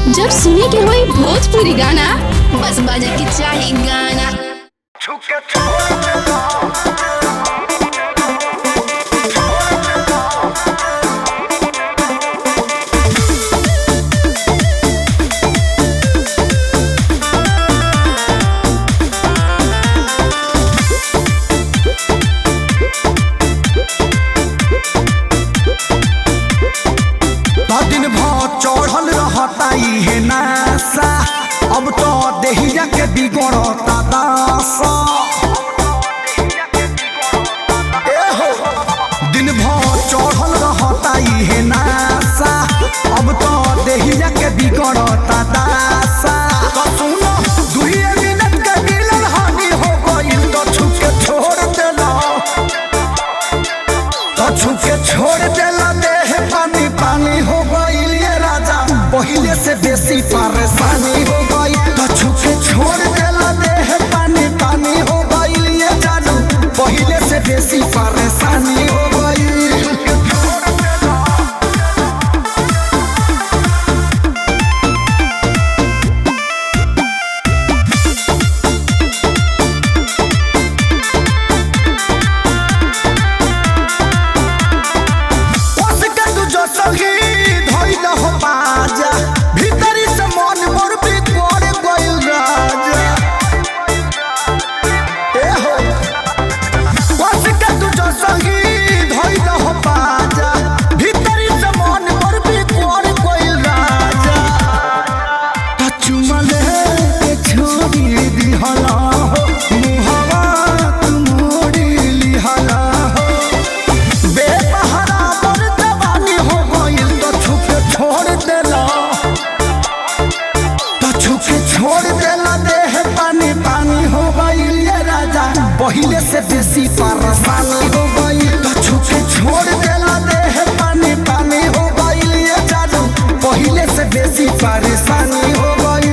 जब सुने के होई भोजपुरी गाना बस बजे के चाही गाना दिन भर चढ़ल रहता इहे नासा अब तो देहिया के बिगड़ता दासा ए हो, दिन भर चढ़ल रहता इहे नासा अब तो देहिया के बिगड़ता दासा तो सुनो दुइये मिनट के मिलन हानि हो गइल तो छुके छोड़ देला तो छुके छोड़ देला देह पानी पानी हो गइल ये राजा पहिले से बेसी परेशानी हो गई तो छुके छोड़ देला देह पानी पानी हो गइल ये जानू पहिले से बेसी परेशानी हो गई उसके तू जो सही धइल हो बाजा भीतरी से मन मोर बिगड़ गइल राजा ए हो उसके तू जो सही धइल हो बाजा भीतरी से मन मोर बिगड़ गइल राजा त चुमले के छोड़ी दिहला हो मुहवा तू मोड़ी लिहला हो बेसहारा पर जवानी हो गइल तो छुपे छोड़ देला तो छुपे छोड़ देला देह पानी पानी हो गइल ये राजा पहिले से बेसी परेशानी हो गइल तो छुपे छोड़ देला देह पानी पानी हो गइल ये जादू पहिले से बेसी परेशानी हो गइल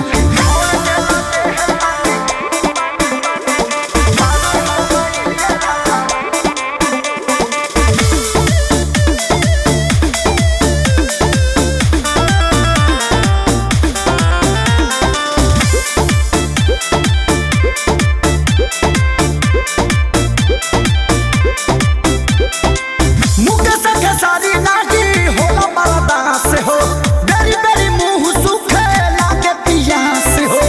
मुके से खेसारी नागी होला बरदा से हो बेरी बेरी मुंह सुखे लागे पिया से हो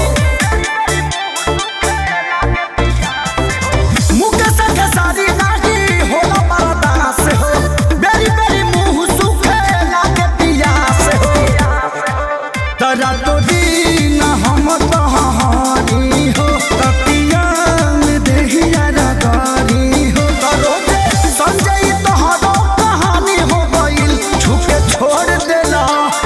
मुके से खेसारी नागी होला बरदा से हो बेरी बेरी मुंह सुखे लागे पिया से हो तरा तो दीन हम तहारी हो तपिया में देहिया रगारी हो तरो दे संजय तोहरो कहानी हो गइल छुपे छोड़ देला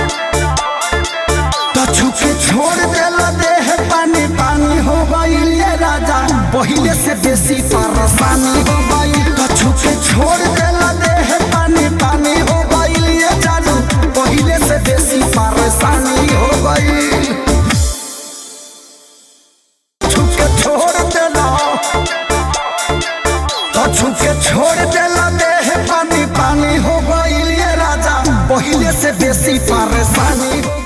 तो छुपे छोड़ देला देह पानी पानी हो गइल ये राजा पहिले से बेसी परेशानी हो गइल तो छुपे छोड़ देला देह पानी पानी हो गइल ये जानू पहिले से बेसी परेशानी हो गइल छुपके छोड़ देला तो छुपके छोड़ देला देह पानी पानी हो गइल ये राजा पहिले से बेसी परेशानी हो